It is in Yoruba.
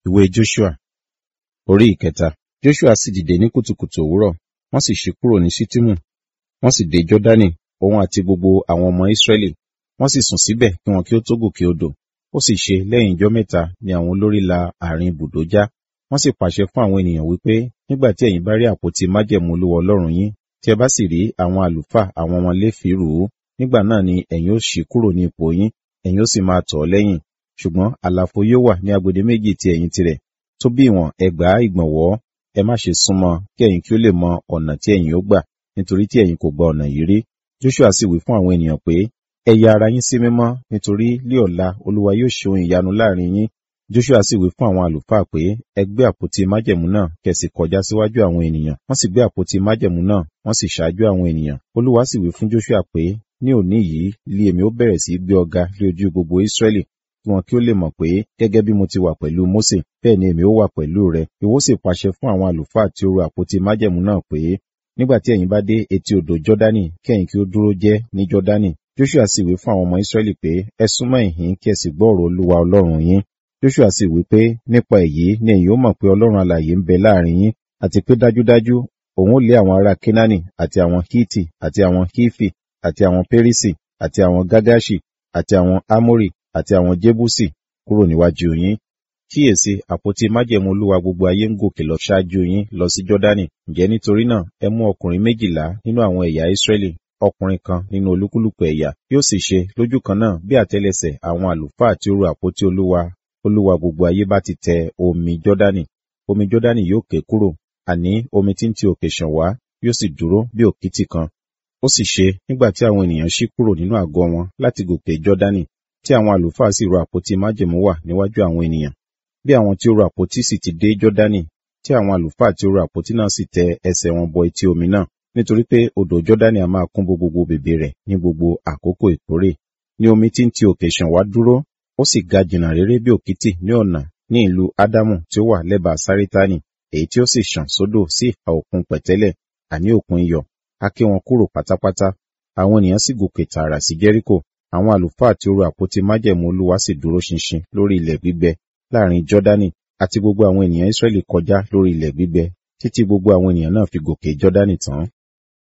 ìwé joshua orí ìkẹta joshua sì dìde ní kùtùkùtù òwúrọ̀ wọ́n sì ṣí kúrò ní ṣítìmù wọ́n sì dé jọ́dánì òun àti gbogbo àwọn ọmọ ísírẹ́lì wọ́n sì sùn síbẹ̀ kí wọn kí ó tó gòkè odò ó sì ṣe lẹ́yìn ijọ́ mẹ́ta ni àwọn olórí la àárín ibùdó já wọ́n sì pàṣẹ fún àwọn ènìyàn wípé nígbà tí ẹ̀yin bá rí àpótí májẹ̀mú olúwa ọlọ́run yín tí ẹ bá sì rí àwọn àlùfáà àwọn ọmọ léfì rù ú nígbà náà ni ẹ̀yin ó ṣí kúrò ní ipò yín ẹ̀yin ó sì máa tọ̀ ọ́ lẹ́yìn ṣùgbọ́n àlàfo yóò wà ní agbede méjì ti ẹ̀yìn tirẹ̀ tó bí ìwọ̀n ẹgbàá ìgbọ̀nwọ́ ẹ má ṣe súnmọ́ kí ẹ̀yin kí ó lè mọ ọ̀nà tí ẹ̀yin ó gbà nítorí tí ẹ̀yin kò gba ọ̀nà yìí rí joshua sì wí fún àwọn ènìyàn pé ẹ ya ara yín sí mímọ́ nítorí lí ọ̀la olúwa yóò ṣe ohun ìyanu láàrin yín joshua sì wí fún àwọn àlùfáà pé ẹ gbé àpótí májẹ̀mú náà kẹsì kọjá síwájú àwọn ènìyàn wọ́n sì gbé àpótí májẹ̀mú náà wọ́n sì ṣáájú àwọn ènìyàn olúwa sì wí fún joshua pé ní òní yìí lé èmi ó bẹ̀rẹ̀ sí gbé ọ̀gá lé ojú gbogbo israẹli kí wọn kí ó lè mọ̀ pé gẹ́gẹ́ bí mo ti wà pẹ̀lú Mósè bẹ́ẹ̀ ni èmi ó wà pẹ̀lú rẹ ìwọ sì pàṣẹ fún àwọn àlùfáà tí ó ru àpótí májẹ̀mú náà pé nígbà tí ẹ̀yin bá dé etí odò Jọ́dánì kí ẹ̀yin kí ó dúró jẹ́ ní Jọ́dánì Joshua sì wí fún àwọn ọmọ Ísírẹ́lì pé ẹ súnmọ́ ìhín kí ẹ sì gbọ́ ọ̀rọ̀ Olúwa Ọlọ́run yín Joshua sì wí pé nípa èyí ni ẹ̀yin ó mọ̀ pé Ọlọ́run alààyè ń bẹ láàrin yín àti pé dájúdájú òun ó lé àwọn ará Kénáánì àti àwọn Hítì àti àwọn Hífì àti àwọn Pérísì àti àwọn Gágáṣì àti àwọn Ámórì àti àwọn Jébúsì kúrò níwájú yín kíyèsí àpótí májẹ̀mú olúwa gbogbo ayé ń gòkè lọ ṣáájú yín lọ sí jọ́dánì ǹjẹ́ nítorí náà ẹ mú ọkùnrin méjìlá nínú àwọn ẹ̀yà ìsírẹ́lì ọkùnrin kan nínú olúkúlùkù ẹ̀yà yóò sì ṣe lójú kan náà bí àtẹ́lẹsẹ̀ àwọn àlùfáà tí ó ru àpótí olúwa olúwa gbogbo ayé bá ti tẹ omi jọ́dánì omi jọ́dánì yóò ké kúrò àní omi tí ń ti òkè ṣàn wá yóò sì dúró bí òkìtì kan ó sì ṣe nígbà tí àwọn ènìyàn ṣí kúrò nínú àgọ́ wọn láti gòkè jọ́dánì tí àwọn àlùfáà sì ru àpótí májẹ̀mú wà níwájú àwọn ènìyàn bí àwọn tí ó ru àpótí sì ti dé jọ́dánì tí àwọn àlùfáà tí ó ru àpótí náà sì tẹ ẹsẹ̀ wọn bọ etí omi náà nítorí pé odò jọ́dánì a máa kún gbogbo bèbè rẹ̀ ní gbogbo àkókò ìkórè ní omi tí ń ti òkè ṣàn wá dúró ó sì ga jìnnà réré bí òkìtì ní ọ̀nà ní ìlú ádámù tí ó wà lẹ́bàá sárétáni èyí tí ó sì ṣàn sódò sí ìhà òkun pẹ̀tẹ́lẹ̀ àní òkun iyọ̀ a ké wọn kúrò pátápátá àwọn ènìyàn sì gòkè tààrà sí jẹ́ríkò àwọn àlùfáà tí ó ru àpótí májẹ̀mú olúwa sì dúró ṣinṣin lórí ilẹ̀ gbígbẹ láàrin jọ́dánì àti gbogbo àwọn ènìyàn israẹli kọjá lórí ilẹ̀ gbígbẹ títí gbogbo àwọn ènìyàn náà fi gòkè jọ́dánì tán